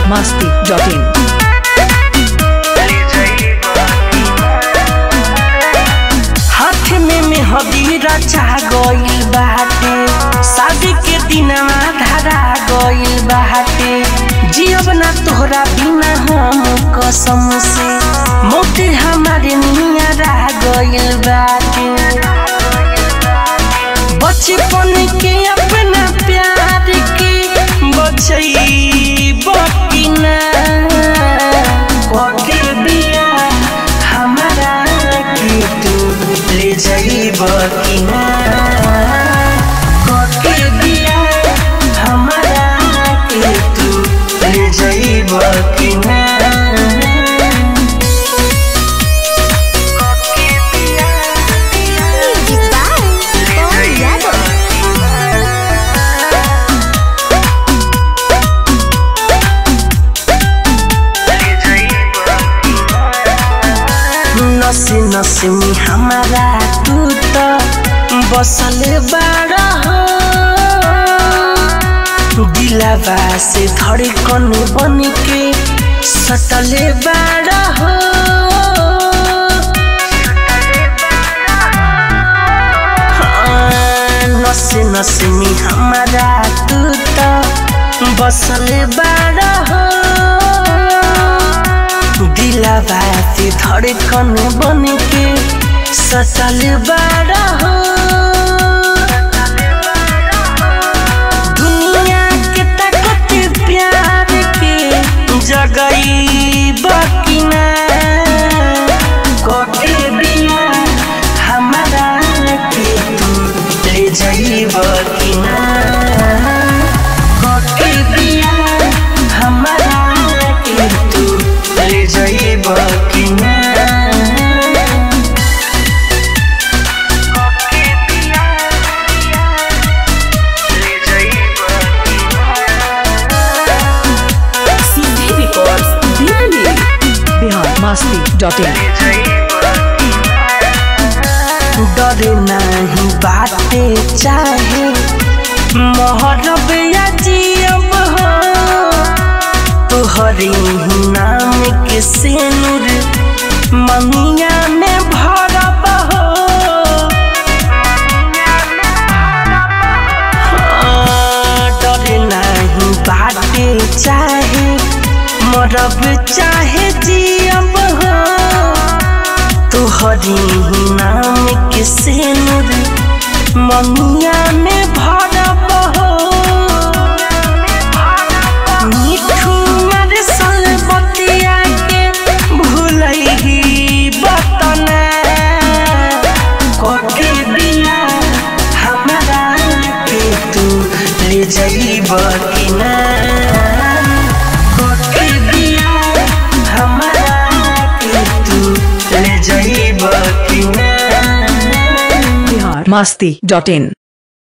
masti.in. हाथ में मेहंदी रचा गइल बाटे शादी के दिनवा धरा गइल बाटे जियब ना तोहरा बिना हम कसम से मोते हमारे निया रह गइल बाटे बचपन के अपना प्यार के बचई बकिना के बिया हमारा के तू ले जाई बकिना के बिया हमारा के तू ले जाई बकिना Music by Paul Yadav. नसे नसे में हमारा तू तो बसल बाड़ा हो दिलावा से धड़कन बन के सटले बाड़ा हो हाँ, नसे नसे में हमारा तू तो बसल बाड़ा हो दिलावा से धड़कन बन के सटल बाड़ा हो दुनिया के ताकत प्यार के जगई बकिना कोटे बिना हमारा के तू ले जाई बकिना कोटे बिना हमारा के तू ले जाई बकिना Bihar masti.in. डर नहीं बाटे चाहे मोहरब या जियब हो तोहरे ही नाम के सेनुर ममिया में भरब हो हाँ, डर नहीं बाटे चाहे मरब चाहे जियब हो तोहरी ही नाम के सेनुर ममिया में भरब हो मिठू मर बतिया के भूलही बतना कोके बिना हमारा के तू ले जाई बकिना कोके बिना हमारा के तू ले जाई बकिना Bihar masti.in.